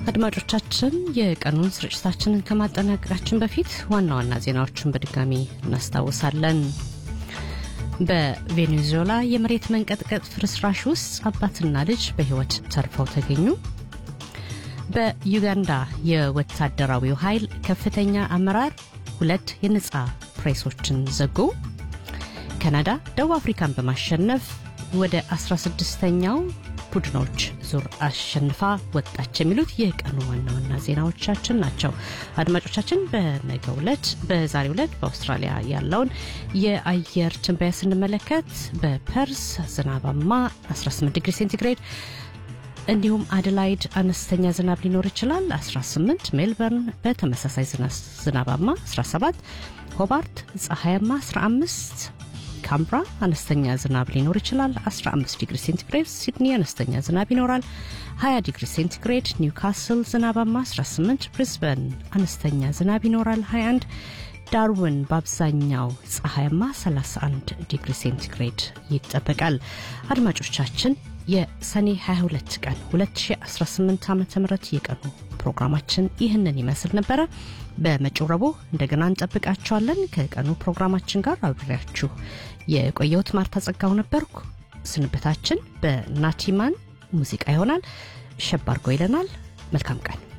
አድማጮቻችን የቀኑን ስርጭታችንን ከማጠናቀቃችን በፊት ዋና ዋና ዜናዎችን በድጋሚ እናስታውሳለን። በቬኔዙዌላ የመሬት መንቀጥቀጥ ፍርስራሽ ውስጥ አባትና ልጅ በሕይወት ተርፈው ተገኙ። በዩጋንዳ የወታደራዊው ኃይል ከፍተኛ አመራር ሁለት የነጻ ፕሬሶችን ዘጉ። ካናዳ ደቡብ አፍሪካን በማሸነፍ ወደ 16ኛው ቡድኖች ዙር አሸንፋ ወጣች። የሚሉት የቀኑ ዋና ዋና ዜናዎቻችን ናቸው። አድማጮቻችን በነገው ዕለት በዛሬው ዕለት በአውስትራሊያ ያለውን የአየር ትንበያ ስንመለከት በፐርስ ዝናባማ 18 ዲግሪ ሴንቲግሬድ እንዲሁም አደላይድ አነስተኛ ዝናብ ሊኖር ይችላል 18 ሜልበርን በተመሳሳይ ዝናባማ 17 ሆባርት ፀሐያማ 15 ካምብራ አነስተኛ ዝናብ ሊኖር ይችላል 15 ዲግሪ ሴንቲግሬድ ሲድኒ አነስተኛ ዝናብ ይኖራል 20 ዲግሪ ሴንቲግሬድ ኒውካስል ዝናባማ 18 ብሪስበን አነስተኛ ዝናብ ይኖራል 21 ዳርዊን በአብዛኛው ፀሐያማ 31 ዲግሪ ሴንቲግሬድ ይጠበቃል አድማጮቻችን የሰኔ 22 ቀን 2018 ዓ ም የቀኑ ፕሮግራማችን ይህንን ይመስል ነበረ በመጪው ረቡዕ እንደገና እንጠብቃችኋለን ከቀኑ ፕሮግራማችን ጋር አብሬያችሁ የቆየሁት ማርታ ጸጋው ነበርኩ ስንብታችን በናቲማን ሙዚቃ ይሆናል ሸባርጎ ይለናል መልካም ቀን